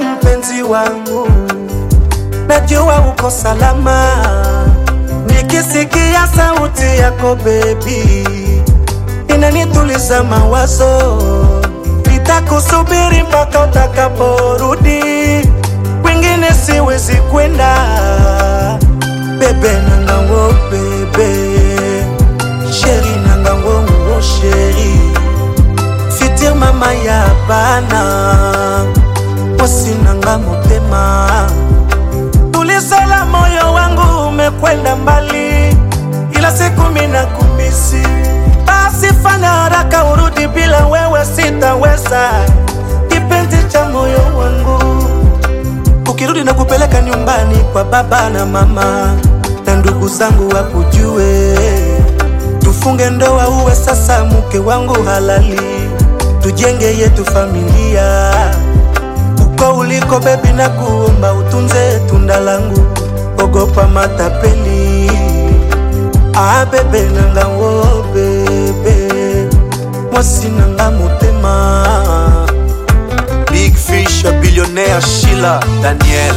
mpenzi wangu, najua uko salama. Nikisikia sauti yako bebi, inanituliza mawazo. Nitakusubiri mpaka utakaporudi, kwingine siwezi kwenda. Bebe nangango bebe, sheri nangango ngo sheri, fitir mama ya bana, mwasi nanga motema tulisela moyo wangu umekwenda mbali, ila siku mina kumisi. Basi fanya haraka urudi, bila wewe sitaweza, kipenzi cha moyo wangu. Ukirudi na kupeleka nyumbani kwa baba na mama na ndugu zangu wakujue, tufunge ndoa, uwe sasa mke wangu halali, tujenge yetu familia uko uliko bebi, na kuomba utunze tunda langu, ogopa matapeli. Ah bebe nanga wo bebe, mwasi nanga motema. Big Fish, billionnaire Sheila Daniel,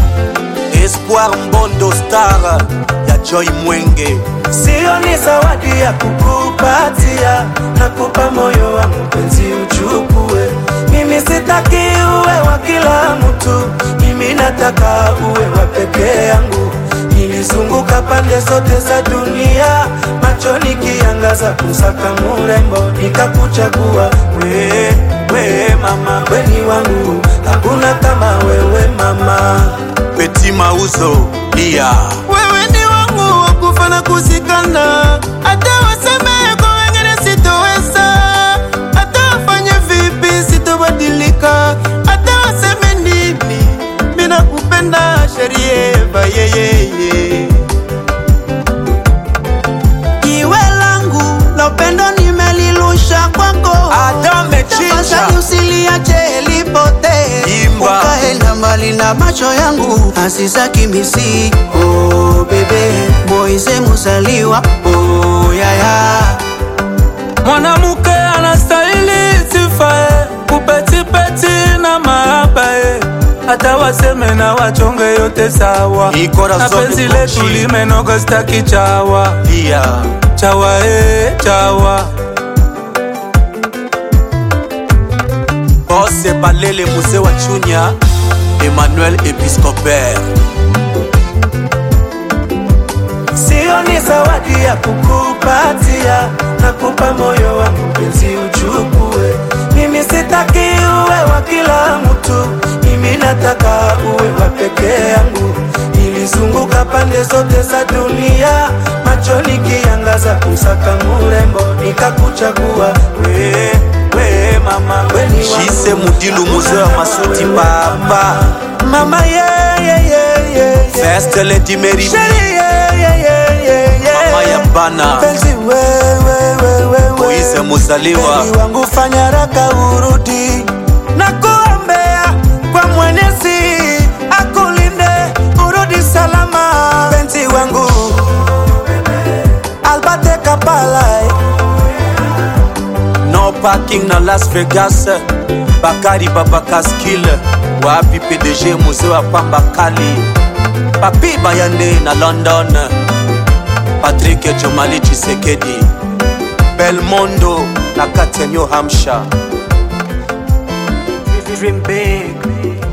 Espoir Mbondo Star ya Joy Mwenge, Sio ni zawadi ya kukupatia, nakupa moyo wa mpenzi uchukue. Mimi sitaki uwe wa kila mtu, mimi nataka uwe wa peke yangu. Nilizunguka pande zote za dunia, macho nikiangaza kusaka murembo, nikakuchagua we, we mama, weni wangu, hakuna kama wewe mama. Petit Mauzo, Lia, wewe ni wangu wa kufa na kusikana, hata waseme kwa wengine sitoweza, hata wafanye vipi sitobadilika, hata waseme nini, mina kupenda sherieva yeyeye Jiwe langu la upendo nimelirusha kwako, Adame Chicha, tafadhali usiliache lipotee, Imba. ukaenda mbali na macho yangu asisaki misi oh, bebe Moise Musaliwa oh, yaya Mwanamke anastahili sifa eh, kupetipeti na mahaba eh. Hata waseme na wachonge yote sawa, Ni corazon na penzi de letu Gucci. limenoga staki chawa Lia, chawa eh, chawa Bosse Balele Muse wa Chunya, Emmanuel Episcopère, Sio ni zawadi ya kukupatia, nakupa moyo wa mpenzi uchukue. Mimi sitaki uwe wa kila mtu, mimi nataka uwe wa peke yangu. Nilizunguka pande zote za dunia, macho nikiangaza kusaka murembo, nikakuchagua we, we mama, weni Shise Mudilu Muse wa Masuti Papa, mama yeah, yeah, yeah, yeah, yeah. First Lady Mary, Sheri, yeah, yeah, yeah, yeah, yeah. Mama ya Bana, Mpenzi wewe wewe wewe Moise Musaliwa, Mpenzi wangu fanya haraka urudi na kuombea kwa Mwenyezi akulinde urudi salama mpenzi wangu Albate Kapala eh. No Parking na Las Vegas, Bakari Babakaskil, wapi PDG Muse wa Pamba Kali, Papi Bayande na London, Patrick Jomali Chisekedi, Belmondo na kati ya New Hampshire. Dream big